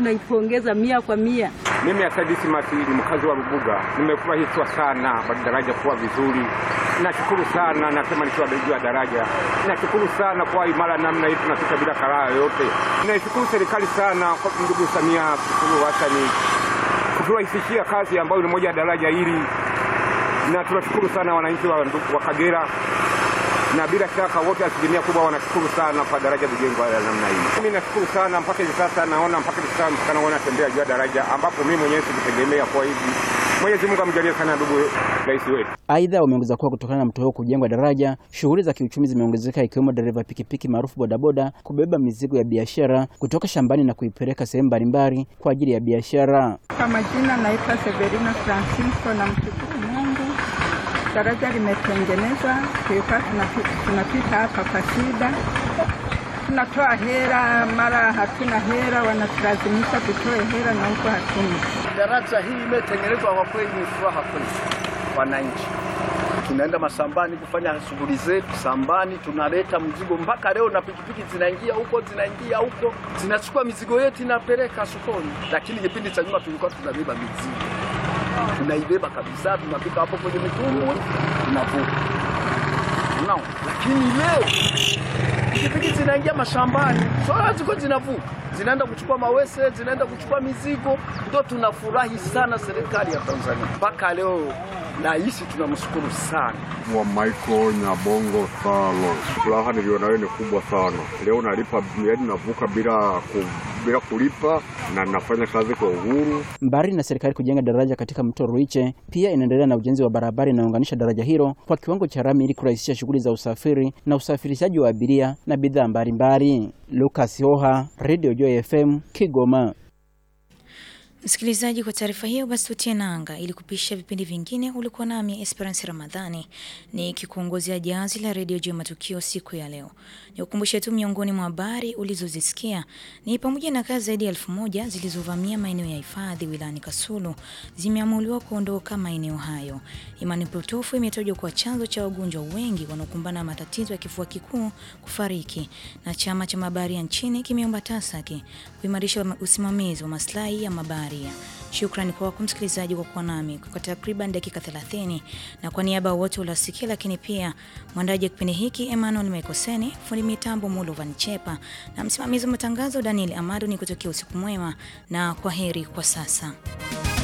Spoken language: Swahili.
tunaipongeza mia kwa mia. Mimi Asadisi Masi ni mkazi wa Rubuga, nimefurahishwa sana daraja kuwa vizuri. Nashukuru sana, nasema nikiwa juu ya daraja, nashukuru sana kwa imara namna hii, tunapita bila karaa yoyote. Naishukuru serikali sana kwa ndugu Samia Suluhu Hassan kuturahisishia kazi ambayo ni moja ya daraja hili, na tunashukuru sana wananchi wa, wa Kagera na bila shaka wote asilimia kubwa wanashukuru sana kwa daraja kujengwa la namna hii. Mimi nashukuru sana mpaka hivi sasa naona mpaka hivi sasa mpaka naona tembea juu ya daraja ambapo mimi mwenyewe sikutegemea kwa hivi. Mwenyezi Mungu amjalie sana ndugu rais wetu. Aidha, wameongeza kuwa kutokana na mto huo kujengwa daraja, shughuli za kiuchumi zimeongezeka ikiwemo dereva pikipiki maarufu bodaboda kubeba mizigo ya biashara kutoka shambani na kuipeleka sehemu mbalimbali kwa ajili ya biashara. Kwa majina naitwa Severina Francisco na mshukuru Mungu daraja limetengenezwa, tulikuwa tunapita hapa kwa shida, tunatoa hera, mara hatuna hera, wanatulazimisha tutoe hera na huko hatuna. Daraja hii imetengenezwa kwa kweli, ni furaha kweli wananchi. Tunaenda masambani kufanya shughuli zetu sambani, tunaleta mzigo mpaka leo, na pikipiki zinaingia huko zinaingia huko zinachukua mizigo yetu inapeleka sokoni, lakini kipindi cha nyuma tulikuwa tunabeba mizigo tunaibeba kabisa, tunapika hapo kwenye mitumbwi tunavuka no. Lakini leo pikipiki zinaingia mashambani, soa ziko zinavuka, zinaenda kuchukua mawese, zinaenda kuchukua mizigo. Ndio tunafurahi sana serikali ya Tanzania mpaka leo nahisi tunamshukuru sana wa Michael Nyabongo Salo. Furaha nilionayo ni kubwa sana leo, nalipa yaani navuka bila ku, bila kulipa na nafanya kazi kwa uhuru. Mbali na serikali kujenga daraja katika mto Ruiche, pia inaendelea na ujenzi wa barabara inayounganisha daraja hilo kwa kiwango cha lami ili kurahisisha shughuli za usafiri na usafirishaji wa abiria na bidhaa mbalimbali. Lucas Hoha, Radio Joy FM, Kigoma. Msikilizaji, kwa taarifa hiyo basi tutie nanga. Ili kupisha vipindi vingine, ulikuwa nami Esperance Ramadhani ni kikuongozea jahazi la redio juu ya matukio siku ya leo. Nikukumbushe tu miongoni mwa habari ulizozisikia ni pamoja na kazi zaidi ya elfu moja zilizovamia maeneo ya hifadhi wilayani Kasulu zimeamuliwa kuondoka maeneo hayo. Imani potofu imetajwa kuwa chanzo cha wagonjwa wengi wanaokumbana na matatizo ya kifua kikuu kufariki, na chama cha mabaharia nchini kimeomba TASAKI kuimarisha usimamizi wa maslahi ya mabaharia. Shukrani kwako msikilizaji kwa kuwa nami kwa takriban dakika 30, na kwa niaba ya wote uliosikia, lakini pia mwandaji wa kipindi hiki Emmanuel Mekoseni, fundi mitambo Mulovan Chepa na msimamizi wa matangazo Daniel Amado, ni kutokea usiku mwema na kwa heri kwa sasa.